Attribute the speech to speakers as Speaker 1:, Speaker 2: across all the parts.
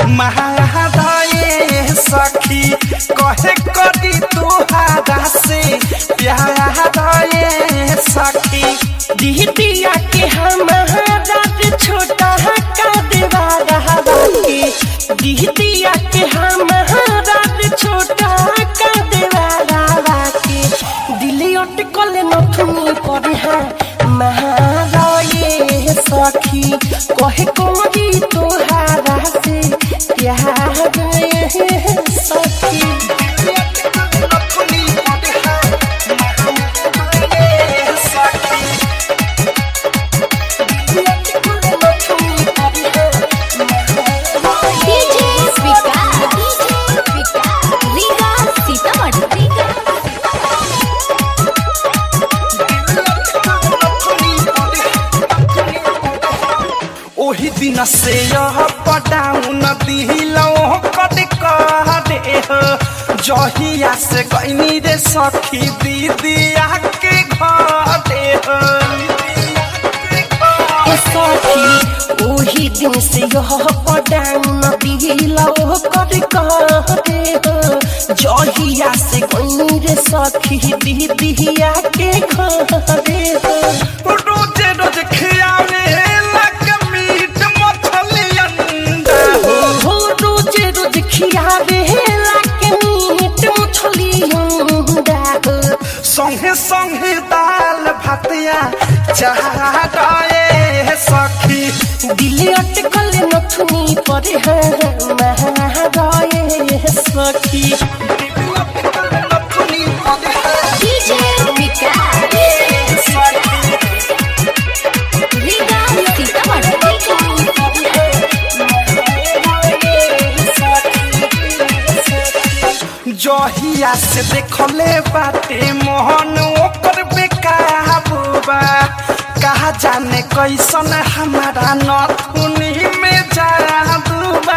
Speaker 1: महादये सखी कहे करी तुहारा से प्यारे सखी
Speaker 2: दिहतिया के हमारा छोटा का देवारा बाकी दिहतिया के हमारा छोटा का देवारा बाकी दिले अटकल नथुनी पर है महाराये सखी कहे कोरी तोहारा से प्यार सखी
Speaker 3: डीजे विकास रीगा सीतामढ़ी
Speaker 1: ओही दिन से यह पटाउन दिलो कद कह दे हो जहिया से गईनी रे सखी दीदिया के घरे हो
Speaker 2: ए सखी ओही दिन से यह पडाउन दिलो कर कहते हो जहिया से गई रे सखी दीदिया के घरे हो
Speaker 1: रोजे रोज खियावे लग मीट मछली अंडा हो
Speaker 2: हो रोज रोज खियावे लाके मीट मछली अंडा हो
Speaker 1: संगे संगे दाल भातिया चाहे सखी
Speaker 2: दिल अटकल नथुनी पर है महाराये सखी
Speaker 3: डीजे विकास रीगा सीतामढ़ी
Speaker 1: जहिया से देखले बाटे मोहन ओकर बेकाबू बा कहा जाने कैसन हमारा नथुनी में जादू बा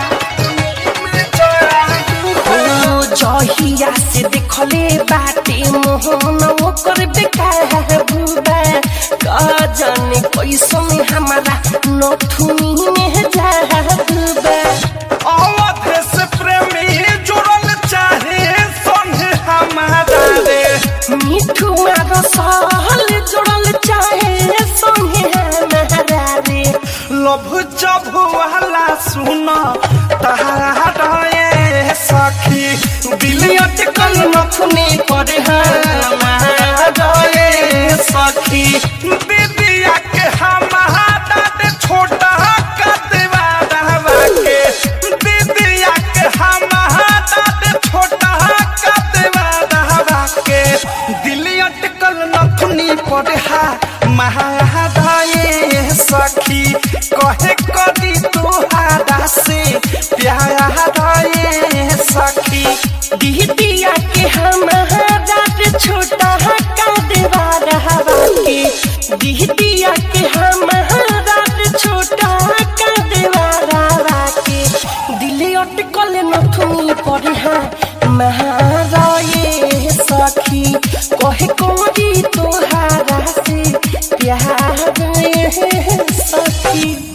Speaker 2: ओ जहिया से देखले बाटे मोहन ओकर बेकार बुबा का जाने कैसन हमारा नथुनी में जाबुबा
Speaker 1: अवध से प्रेमी जुड़ल चाहे संगे हमारा रे
Speaker 2: मिठू मारो सहल जोड़ल चाहे संगे हमारा रे
Speaker 1: लभ जब वाला सुन तहारे सखी दिल अटकल नथुनी पर हमारे सखी दीदिया के हमारा दे छोटा कदवा रहवा के दीदिया के हमारा दे छोटा कदवा रहवा के दिल अटकल नथुनी पर हा महादाये सखी कहे कदी तुहारा से प्यारे सखी
Speaker 2: दिहतिया के हमारा छोटा का देवारा बाकी दिहतिया के हमारा छोटा का देवारा बाकी दिल अटकल नथुनी पर है महाराये सखी कहे कोरी तोहारा से प्यार सखी